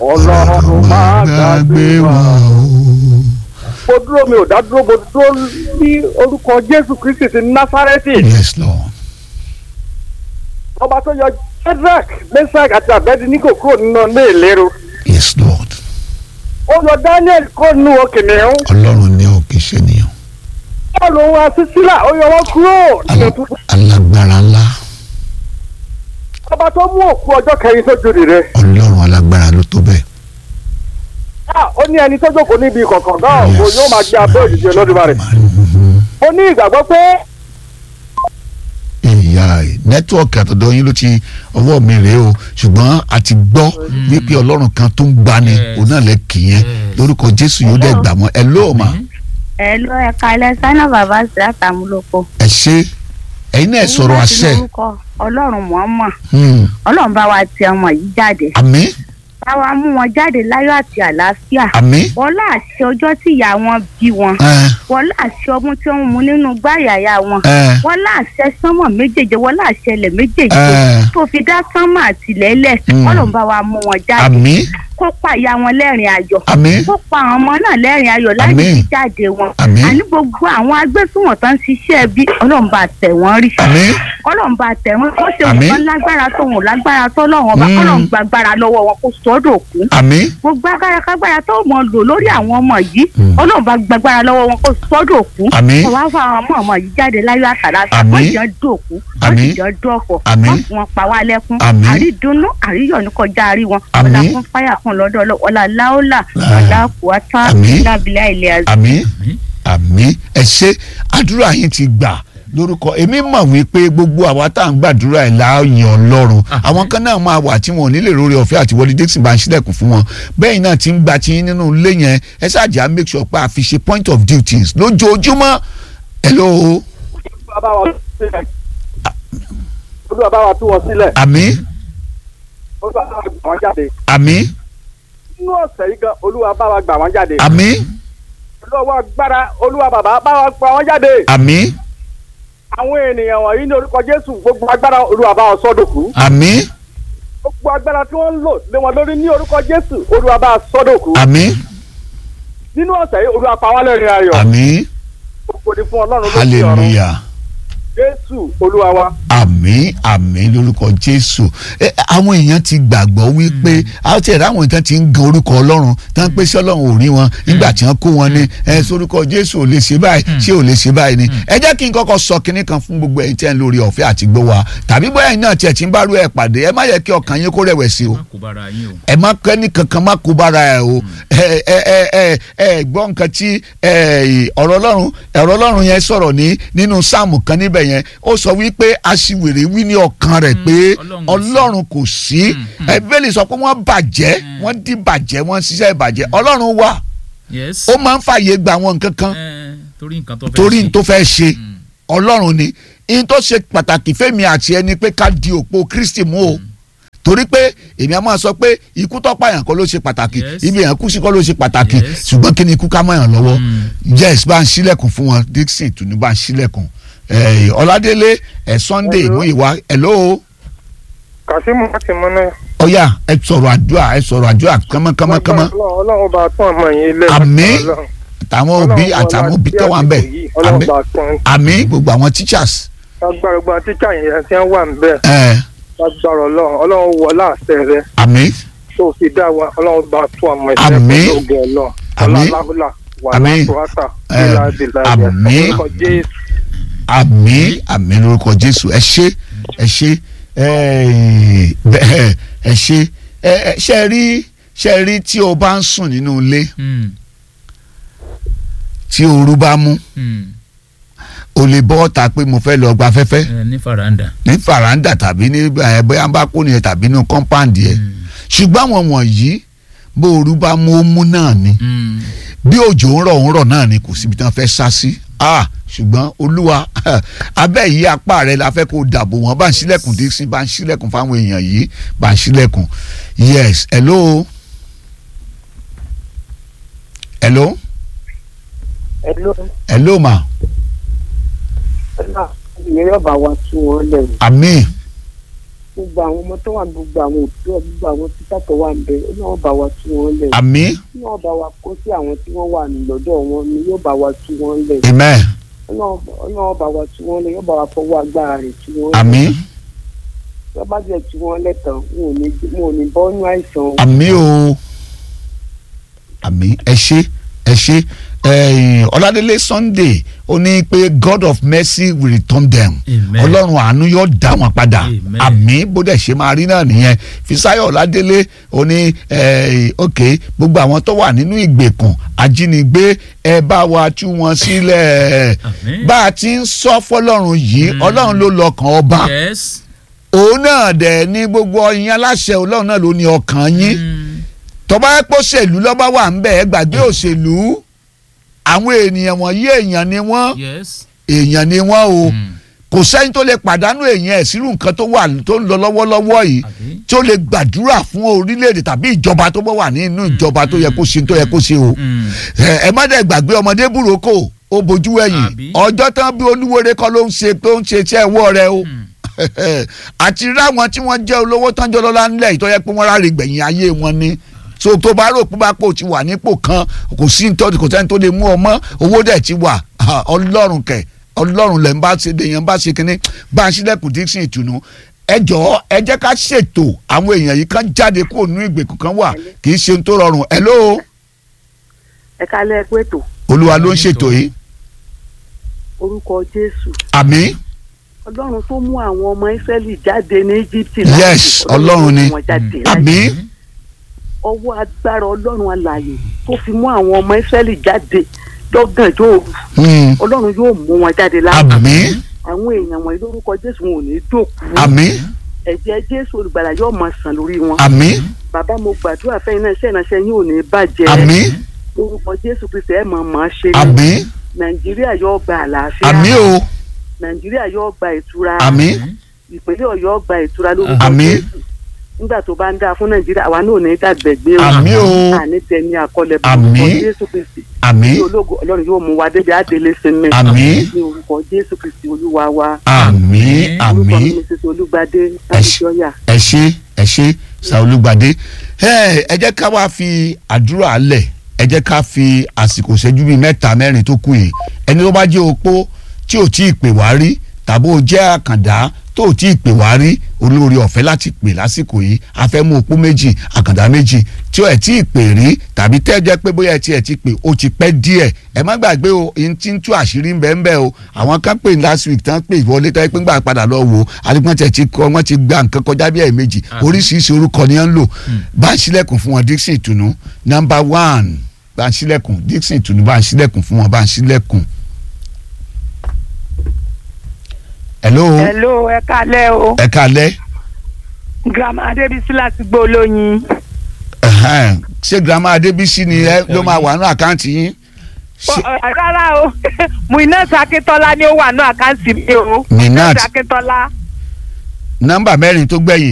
ọlọ́run máa gbàgbé wa. o. mo dúró mi ò dá dúró mo dúró ní orúkọ jésù kristi ti násárẹ́tì yes lord ọba tó yọ shedrack meshach àti abednego kúrò nínú ilé ìlérò yes lord ó yọ daniel kúrò nínú kìnìún ọlọ́run ní o kì í ṣe nìyàn bọ́ọ̀lù òun àti sílà ó yọ wọ́n kúrò nínú Ala- túbú alágbára ńlá ọba tó mú òkú ọjọ́ kẹrin sójú rẹ̀ ọlọ́run alágbára ló tó bẹ́ẹ̀. ó ní ẹni tó jókòó níbi kọ̀ọ̀kan náà kò yóò máa gbé abẹ́ òjijì olódùmarè Mhm. ó ní ìgbàgbọ́ pé ìyá ẹ nẹ́tíwọ̀kì àtọ̀dọ̀ yín ló ti ọwọ́ mi rèé o ṣùgbọ́n a ti gbọ́ wípé ọlọ́run kan tó ń gbani Yes. òun náà lẹ kì í yẹn Yes. lórúkọ jésù yóò dẹ̀ gbà mọ́ ẹ lóò mà ẹ ló ẹ kalẹ sanna bàbá sí àtàmúlòpọ. ẹ ṣe ẹ̀yin náà ẹ sọ̀rọ̀ àṣẹ ọlọ́run mọ̀ọ́mọ̀ Hmm. ọlọ́run bá wa ti ọmọ yìí jáde àmín bá wa mú wọn jáde láyọ̀ àti àlàáfíà àmín wọlé àṣẹ ọjọ́ tí ìyá wọn bí wọn ẹ wọlé àṣẹ ọmú tí wọ́n mú nínú gbáyàyà wọn ẹ wọlé àṣẹ sánmọ̀ méjèèjì wọlé àṣẹ ilẹ̀ méjèèjì ẹ tó fi dá sánmọ̀ àtìlẹ́lẹ̀ Mm. ọlọ́run bá wa mú wọn jáde àmín kó pa ìyá wọn lẹ́rìn ayọ̀ àmín kó pa àwọn ọmọ náà lẹ́rìn ayọ̀ láti Àmín. fi jáde wọn Àmín. àní gbogbo àwọn agbésùnwọ̀n tó ń ṣiṣẹ́ bí ọlọ́run bá tẹ̀ wọ́n rí àmín ọlọ́run bá tẹ̀ wọ́n kó ṣe Àmín. wọ́n lágbára tó wọn lágbára tó lọ́wọ́n ọba Mm. kọ́lọ́run gbàgbára lọ́wọ́ wọn kó sọ́dọ̀ kú àmín gbogbo agbára kágbára tó mọ̀ lò lórí àwọn ọmọ yìí Mm. ọlọ́run bá gbàgbára lọ́wọ́ wọn kó sọ́dọ̀ kú Àmín. kó wá fún àwọn ọmọ ọmọ yìí jáde láyọ̀ àtàlà Àmín. wọ́n jẹ́ dòkú wọ́n Àmín. sì jẹ́ dọ̀fọ̀ Àmín. wọ́n fún wọn pa wá lẹ́kún Àmín. àrídùnnú àríyọ̀ ní kọjá àrí wọn Àmín. ọ̀là fún fáyà fún lọ́dọ̀ ọlọ́- ọ̀là láólà Ah. ọ̀là kùwátá Àmín. lábìlẹ̀ ilẹ̀ àzọ. àmín àmín ẹ ṣe àdúrà yín ti gbà lórúkọ èmi mọ̀ wípé gbogbo àwa tá à ń gbàdúrà ẹ̀ láàyè ọlọ́run àwọn kan náà máa wà tí wọn ò nílè lórí ọ̀fẹ́ àti wọlé dixon bá ń ṣílẹ̀kùn fún wọn bẹ́ẹ̀ náà ti ń gba tí nínú ilé yẹn ẹ ṣáàjà make sure pé a fi ṣe point of duties lójoojúmọ́ hello olúwa bá wa tú sílẹ̀ olúwa bá wa tú wọn sílẹ̀ àmín olúwa bá wa gbà wọ́n jáde àmín nínú ọ̀sẹ̀ yìí gan olúwa bá wa gbà wọ́n jáde àmín olúwa agbára olúwa bàbá bá wa gbà wọ́n jáde àmín àwọn ènìyàn wọ̀nyí ní orúkọ jésù gbogbo agbára olúwa bá wọn sọ́dọ̀kú àmín gbogbo agbára tí wọ́n ń lò lé wọn lórí ní orúkọ jésù olúwa bá wọn sọ́dọ̀kú àmín nínú ọ̀sẹ̀ yìí olúwa pa wá lẹ́rìn ayọ̀ àmín gbogbo ni fún ọlọ́run ló fi ọ̀run hallelujah. jésù olúwa wa àmín àmín lórúkọ jésù ẹ àwọn èèyàn ti gbàgbọ́ wípé àti ẹ̀rọ àwọn ìtàn ti ń gan orúkọ ọlọ́run tán pé sí ọlọ́run ò rí wọn nígbà tí wọ́n kó wọn ní ẹ sórúkọ jésù ò lè ṣe báyìí ṣé ò lè ṣe báyìí ni ẹ jẹ́ kí n kọ́kọ́ sọ kinní kan fún gbogbo ẹ̀yin tí ẹ̀ ń lórí ọ̀fẹ́ àti gbọ́ wa tàbí bóyá ẹ̀yin náà tiẹ̀ ti ń bá rú ẹ̀ pàdé ẹ má yẹ kí ọkàn yín kó rẹ̀wẹ̀sì o má kó bára yín o. ẹ má kẹ́ni kankan má kó bára ẹ o ẹ ẹ ẹ ẹ ẹ gbọ́ nǹkan tí ẹ ọ̀rọ̀ ọlọ́run ọ̀rọ̀ ọlọ́run yẹn sọ̀rọ̀ ní nínú sáàmù kan níbẹ̀ yẹn ó sọ wípé aṣiwèrè wí ní ọkàn rẹ̀ pé Ọlọ́run ọlọ́run kò sí. kò sí Mm, mm. ẹ bẹ́ẹ̀lì sọ pé wọ́n bàjẹ́ wọ́n dí bàjẹ́ wọ́n ṣiṣẹ́ ìbàjẹ́ ọlọ́run wà yes. ó máa ń fààyè gba àwọn nǹkan kan Eh, torí nǹkan tó fẹ́ torí ṣe. n tó fẹ́ ṣe Mm. ọlọ́run ni n tó ṣe pàtàkì fẹ́mi àti ẹni pé ká di òpó kristi mú o torí pé èmi a máa sọ pé ikú tó pààyàn kọ́ ló ṣe pàtàkì Yes. ibi yẹn kú sí kọ́ ló ṣe pàtàkì Yes. ṣùgbọ́n kí ni ikú ká mọ̀yàn lọ́wọ́ Mm. yes bá ń ṣílẹ̀kùn fún wọn dixon tún ní bá ń ṣílẹ̀kùn Eh, ọládélé ẹ sunday Hello. ìmúyìwá hello kàṣímù láti mọ náà. ọ̀yà ẹ sọ̀rọ̀ àdúrà ẹ sọ̀rọ̀ àdúrà kánmọ́kánmọ́kánmọ́ ọlọ́run bá tún ọmọ yín lé. Àmín. àtàwọn òbí àtàwọn òbí tó wà ń bẹ̀ ọlọ́run àmín bá tún àmín gbogbo àwọn teachers agbára gbọ́n tíjà yẹn tí wọ́n wà ń bẹ̀ ẹ agbára ọlọ́run ọlọ́run wọ láàṣẹ rẹ àmín tó fi dá wa ọlọ́run bá tún ọmọ ẹ̀sẹ̀ Àmín. pẹ̀lú ògùn ọlọ́run Àmín. ọlọ́láhùlà wà Àmín. látọ̀wátà Eh, bílá bílá Àmín. orúkọ jésù àmín àmín lórúkọ jésù ẹ ṣé ẹ ṣé ẹ bẹ́ẹ̀ ẹ ṣé ẹ ẹ ṣe rí ṣe rí tí o bá ń sùn nínú ilé Mm, tí ooru bá mú mm. o lè bọ́ ọ̀tá pé mo fẹ́ lọ gba afẹ́fẹ́ Eh, ní faranda. ní faranda tàbí ní ẹ, bóyá bá kó nìyẹn tàbí ní compound yẹn Mm, ṣùgbọ́n àwọn wọ̀nyí bó ooru bá mú ó mú náà ni mm. bí òjò ń rọ̀ ń rọ̀ náà ni kò síbi tí wọ́n fẹ́ sá sí ah ṣùgbọ́n olúwa abẹ́ yìí apá rẹ̀ la fẹ́ kó dàbò wọ́n bá ń ṣílẹ̀kùn dísìn bá ń ṣílẹ̀kùn fáwọn èèyàn yìí bá ń ṣílẹ̀kùn yes hello hello Hello, hello ma ìyẹn yóò bá wa tú wọn lẹ́nu. àmín gbogbo àwọn ọmọ tó wà ní gbogbo àwọn òbí ọ̀ gbogbo àwọn títà tó wà ń bẹ ọlọ́run bá wa tú wọn lẹ̀ àmì ọlọ́run bá wa kó sí àwọn tí wọ́n wà ní lọ́dọ̀ wọn ni yóò bá wa tú wọn lẹ̀ amen ọlọ́run ọlọ́run bá wa tú wọn lẹ̀ yóò bá wa fọwọ́ agbára rẹ̀ tú wọn lẹ̀ àmì tó bá jẹ́ tú wọn lẹ̀ tán wọn ò ní wọn ò ní bọ́ nínú àìsàn o. àmì o àmì ẹ ṣé ẹ ṣé ẹ̀yìn ọládélé sunday ó ní pé god of mercy will return them Amen. ọlọ́run àánú yóò dá wọn padà Amen. àmì bó dẹ̀ ṣe máa rí náà nìyẹn fisayo ọládélé ó ní ẹ̀yìn ok gbogbo àwọn tó wà nínú ìgbèkùn ajínigbé ẹ bá wa tú wọn sílẹ̀ Àmín. bá a ti ń sọ fọlọ́run yìí ọlọ́run ló lọ́kàn ọba yes. òun náà dẹ̀ ní gbogbo ọyìn aláṣẹ ọlọ́run náà ló ní ọkàn yín Mm. tọ́ba ẹ̀ pọ̀ òṣèlú lọ́ba wà ń bẹ̀ ẹ́ gbàgbé òṣèlú àwọn ènìyàn wọ̀nyí èèyàn ni wọ́n yes. èèyàn ni wọ́n o Mm. kò sẹ́ni tó lè pàdánù èèyàn ẹ̀ sírù nǹkan tó wà tó ń lọ lọ́wọ́lọ́wọ́ yìí Àbí? tí ó lè gbàdúrà fún orílẹ̀-èdè tàbí ìjọba tó bá wà nínú ìjọba tó yẹ kó ṣe tó yẹ kó ṣe o Mm. ẹ ẹ má dẹ̀ gbàgbé ọmọdé burúkú ó bojú ẹ̀yìn Àbí? ọjọ́ tán bí olúwere kọ́ ló ń ṣe tó ń ṣe iṣẹ́ ẹ̀wọ́ rẹ o Mm. àti ráwọn tí wọ́n jẹ́ olówó tán jọ lọ́la ńlẹ̀ yìí tó yẹ pé wọ́n ráre gbẹ̀yìn ayé wọn ni so tó bá rò pé bá pò ti wà nípò kan kò sí nítorí kò sẹ́ni tó lè mú ọmọ owó dẹ̀ ti wà Ah, ọlọ́run kẹ̀ ọlọ́run lẹ̀ ń bá ṣe èèyàn bá ṣe kínní bá a ṣílẹ̀kùn dísìn ìtùnú ẹ jọ̀ọ́ ẹ jẹ́ ká ṣètò àwọn èèyàn yìí kan jáde kó nú ìgbèkùn kan wà kì í ṣe ohun tó rọrùn ẹ ló ẹ kálẹ̀ pé tó olúwa ló ń ṣètò yìí orúkọ jésù àmín ọlọ́run tó mú àwọn ọmọ ìsírẹ́lì jáde ní íjíbítì yes ọlọ́run ni àmín ọwọ́ agbára ọlọ́run alààyè tó fi mú àwọn ọmọ ìsírẹ́lì jáde lọ́gànjọ́ òru Hmm. ọlọ́run yóò mú wọn jáde láàbù àmín àwọn èèyàn wọ̀nyí lórúkọ jésù wọn ò ní dòkú àmín ẹ̀jẹ̀ jésù olùgbàlà yóò máa sàn lórí wọn àmín bàbá mo gbàdúrà fẹ́yìn náà iṣẹ́ ìránṣẹ́ yín ò ní bàjẹ́ àmín lórúkọ jésù kristi ẹ̀ máa máa ṣe ni àmín nàìjíríà yóò gba àlàáfíà àmín o nàìjíríà yóò gba ìtura àmín ìpínlẹ̀ ọ̀yọ́ gba ìtura lórúkọ Àmín. jésù nígbà tó bá ń dáa fún nàìjíríà àwa náà ò ní dàgbẹ̀gbé o àmín o àní tẹni àkọlẹ̀ Àmín. lórúkọ jésù kristi àmín ní ológo ọlọ́run yóò mú wa débi àdélé sinmi Àmín. ní orúkọ jésù kristi olúwa wa àmín orúkọ mi àmín ní sísè olúgbadé Ẹ ṣé. láti ẹ ṣé ẹ ṣé sàolúgbàdé ẹ ẹ jẹ́ ká wá fi àdúrà lẹ̀ ẹ jẹ́ ká fi àsìkò ṣẹ́jú bíi mẹ́ta mẹ́rin tó kù yìí ẹni tó bá jẹ́ opó tí ò tí ì pè wá rí tàbí ó jẹ́ àkàndá tó ò tí ì pè wá rí olórí ọ̀fẹ́ láti pè lásìkò yìí a fẹ́ mú opó méjì àkàndá méjì tí ẹ tí ì pè rí tàbí tẹ́ ẹ jẹ́ pé bóyá ẹ tí ẹ ti pè ó ti pẹ́ díẹ̀ ẹ má gbàgbé o ẹni tí ń tú àṣírí ń bẹ ń bẹ o àwọn kan pè last week tán pè wọlé tán pé ń gbà padà lọ wò ó adigun tẹ̀ ti kọ́ wọ́n ti gba nǹkan kọjá bí ẹ̀ méjì oríṣiríṣi orúkọ ni wọ́n ń lò bá ń ṣílẹ̀kùn fún wọn Dixon ìtùnú number one bá ń ṣílẹ̀kùn Dixon ìtùnú bá ń ṣílẹ̀kùn fún wọn bá ń ṣílẹ̀kùn. hello hello ẹ kálẹ́ o ẹ kálẹ́ grandma adébísí láti gbó olóyin ẹ̀hẹ́n. ṣé girama Adébísí ni ẹ ló máa wà ní àkáǹtì yín Ṣé- Ọ- ọ- rárá o muinat akíntola ni ó wà ní àkáǹtì mi o Muinat. akíntola nọ́mbà mẹ́rin tó gbẹ̀yìn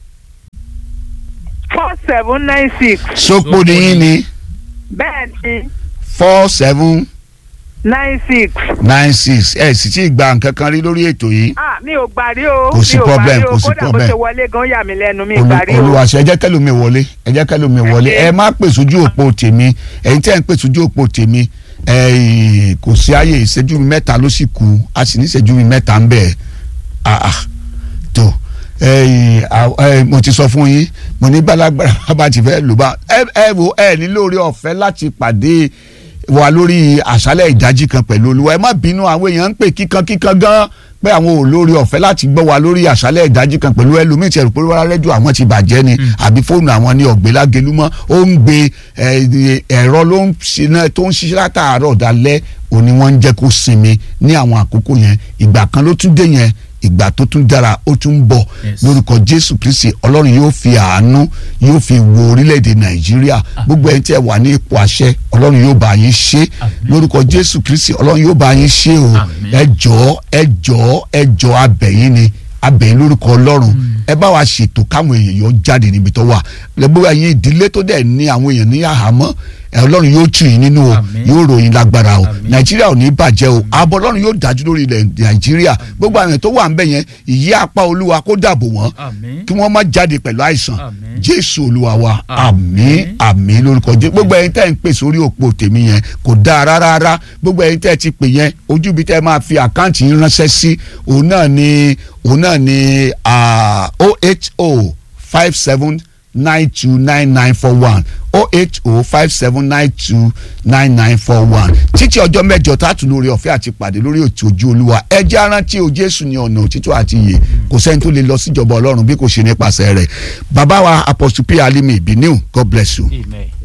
four seven nine six sópò ni yín ni bẹ́ẹ̀ ni four seven nine six nine six ẹ sì ti gba nǹkan kan rí lórí ètò yìí ah mi ò gbà rí o Kò sí mi ò gbà problem, rí o kò sí kódà bó problem. ṣe wọlé gan yà mí lẹ́nu mi ò Olú- gbà rí o olùwàṣẹ ẹ jẹ́ kẹ́lòmíì wọlé ẹ jẹ́ kẹ́lòmíì wọlé ẹ má pè sójú òpó tèmi ẹ̀yin tẹ́ ẹ̀ ń pè sójú òpó tèmi ẹ̀ kò sí ààyè ìṣẹ́jú mi mẹ́ta ló sì kù a sì ní ìṣẹ́jú mi mẹ́ta ń bẹ̀ ah ah tó ẹ̀ ẹ̀ mo ti sọ fún yín mo ní balagbara bá ti fẹ́ lò bá ẹ ẹ wo ẹ ní lórí ọ̀fẹ́ láti pàdé wa lórí àṣálẹ̀ ìdájí kan pẹ̀lú olúwa ẹ má bínú àwọn èèyàn ń pè kíkan kíkan gan pé àwọn ò lórí ọ̀fẹ́ láti gbọ́ wa lórí àṣálẹ̀ ìdájí kan pẹ̀lú ẹlòmíì tí ẹ̀rù pé wọ́n rẹ́díò àwọn ti bàjẹ́ ni àbí fóònù àwọn ní ọ̀gbẹ́lágelúmọ́ ó ń gbé ẹ, ẹ̀rọ ló ń ṣiná tó ń ṣiṣẹ́ látàárọ̀ dalẹ́ òní wọ́n ń jẹ́ kó sinmi ní àwọn àkókò yẹn ìgbà kan ló tún dé yẹn ìgbà tó tún dára ó tún ń bọ̀ Yes. lórúkọ jésù kristi ọlọ́run yóò fi àánú yóò fi wo orílẹ̀-èdè nàìjíríà gbogbo ẹni tí ẹ wà ní ipò àṣẹ ọlọ́run yóò bá yín ṣe lórúkọ jésù kristi ọlọ́run yóò bá yín ṣe o Àmín. ẹ jọ̀ọ́ ẹ jọ̀ọ́ ẹ jọ̀ọ́ abẹ̀yìn ni abẹ́yìn lórúkọ ọlọ́run ẹ bá wa ṣètò káwọn èèyàn yóò jáde níbi tó wà lẹ́gbẹ́ ẹ̀yin ìdílé tó dẹ̀ ní àwọn èèyàn ní àhámọ́ ẹ ọlọ́run yóò tù yín nínú o Àmín. yóò ròyìn lágbára o Àmín. nàìjíríà ò ní bàjẹ́ o ààbò ọlọ́run yóò dájú lórí ilẹ̀ nàìjíríà gbogbo àwọn èèyàn tó wà ń bẹ̀ yẹn ìyí apá olúwa kó dàbò wọ́n àmín kí wọ́n má jáde pẹ̀lú àìsàn Àmín. jésù olúwa wa Àmín. àmín àmín lórúkọ jésù gbogbo ẹ̀yin tẹ́ ń pè sórí òpó tèmi yẹn kò dáa rárá rárá gbogbo ẹ̀yin tẹ́ ti pè yẹn ojú ibi tẹ́ máa fi àkáǹtì yín ránṣẹ́ sí òun náà ni òun náà ni oho five seven nine two nine nine four one oho five seven nine two nine nine four one títí ọjọ́ mẹ́jọ tá a tún lórí ọ̀fẹ́ àti pàdé lórí òtí ojú olúwa ẹ jẹ́ arántí o jésù ní ọ̀nà òtítọ́ àti ìyè kò sẹ́ni tó lè lọ síjọba ọlọ́run bí kò ṣe nípasẹ̀ rẹ̀ bàbá wa apostle p alimi ìbíníù god bless you. amen.